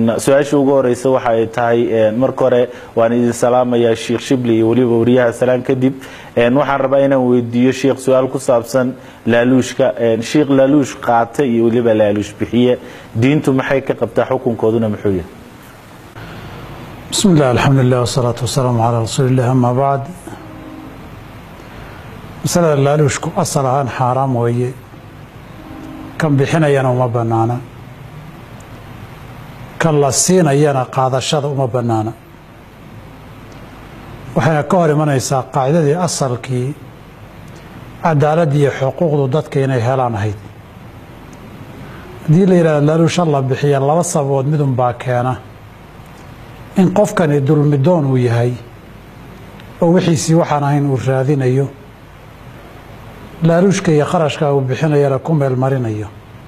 su-aasha ugu horeysa waxa ay tahay marka hore waan idin salaamayaa sheekh shibli iyo weliba wariyaha salaan kadib waxaan rabaa inaan weydiiyo sheekh su-aal ku saabsan laaluushka sheekh laaluush qaata iyo weliba laaluush bixiye diintu maxay ka qabtaa xukunkooduna muxuu yahay bismi illah alxamdulilah wasalaatu wasalaamu calaa rasuuliillah amaa bacd masalada laaluushku asal ahaan xaaraam weeye kan bixinayana uma bannaana kan la siinayana qaadashada uma bannaana waxayna ka hor imanaysaa qaacidadii asalkii cadaaladda iyo xuquuqdu dadka inay helaan ahayd haddii la yidhahdo laaluusha la bixiya laba sababood midunbaa keena in qofkani dulmidoon uu yahay oo wixiisii waxaan ahayn uu raadinayo laaluushka iyo kharashka uu bixinayana ku meel marinayo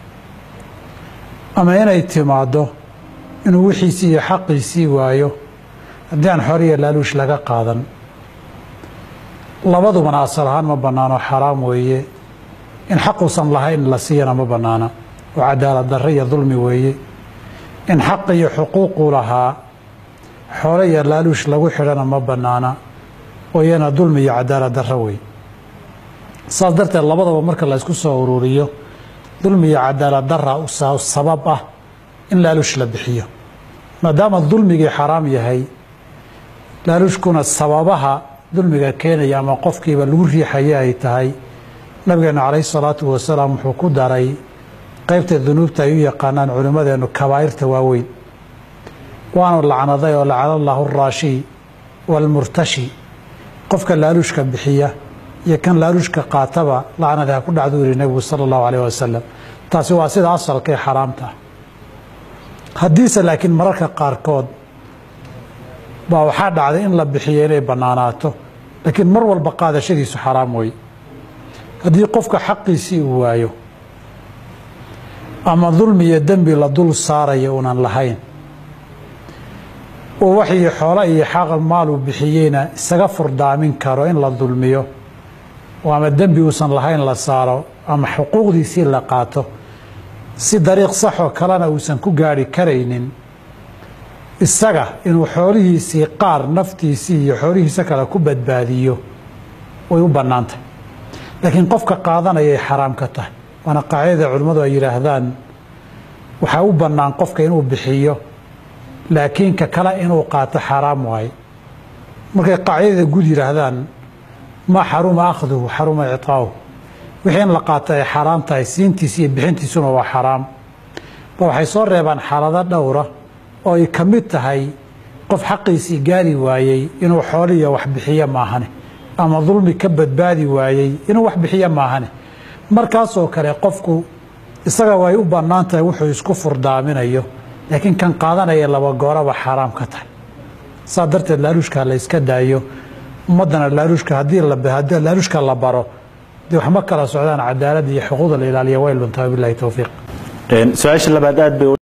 ama inay timaaddo inuu wixiisii iyo xaqiisii waayo haddii aan xoriya laaluush laga qaadan labadubana asal ahaan ma bannaano xaraam weeye in xaquusan lahayn la siiyana ma bannaana oo cadaalad darre iyo dulmi weeye in xaq iyo xuquuquu lahaa xoole iyo laaluush lagu xidhana ma bannaana oo iyana dulmi iyo cadaalad darre wey saas darteed labadaba marka la ysku soo ururiyo dulmi iyo cadaalad darra sabab ah in laaluush la bixiyo maadaama dulmigii xaraam yahay laaluushkuna sababaha dulmiga keenaya ama qofkiiba lagu riixaya ay tahay nabigeenu calayhi salaatu wasalaam wuxuu ku daray qeybta dunuubta ay u yaqaanaan culimmadeennu kabaa'irta waaweyn waanu lacnaday oo lacana allaahu araashi waalmurtashi qofka laaluushka bixiya iyo kan laaluushka qaataba lacnadi ha ku dhacduu yihi nebigu sala allahu alayh wasalam taasi waa sida asalka ee xaraamta ah haddiise laakiin mararka qaarkood baa waxaa dhacday in la bixiyo inay bannaanaato laakiin mar walba qaadashadiisu xaraam wey haddii qofka xaqiisii uu waayo ama dulmi iyo dembi la dul saaraya uunan lahayn oo waxii xoolo iyo xaqal maaluu bixiyeyna isaga furdaamin karo in la dulmiyo oo ama dembi uusan lahayn la saaro ama xuquuqdiisii la qaato si dariiq saxoo kalena uusan ku gaarhi karaynin isaga inuu xoolihiisii qaar naftiisii iyo xoolihiisa kale ku badbaadiyo way u bannaantahy laakiin qofka qaadanayay xaraam ka tahay waana qaacidada culimmadu ay yidhaahdaan waxaa u bannaan qofka inuu bixiyo laakiin ka kale inuu qaato xaraam waaye markay qaacidada guud yidhaahdaan maa xaruma akhduhu xaruma icطaa'uhu wixii in la qaato ay xaraam tahay siintiisi iyo bixintiisuna waa xaraam ba waxay soo reebaan xaalado dhowra oo ay ka mid tahay qof xaqiisii gaari waayey inuu xooliya wax bixiyo maahane ama dulmi ka badbaadi waayey inuu wax bixiyo maahane markaasoo kale qofku isaga way u bannaan tahay wuxuu isku furdaaminayo laakiin kan qaadanaya laba gooraba xaaraam ka tahay saa darteed laaluushka la yska daayo ummaddana laaluushka haddii laaluushka la baro dee waxma kala socdaan cadaaladda iyo xuquuqda la ilaaliya way luntaa bilahi towfiiq su-aasha labaad aad bay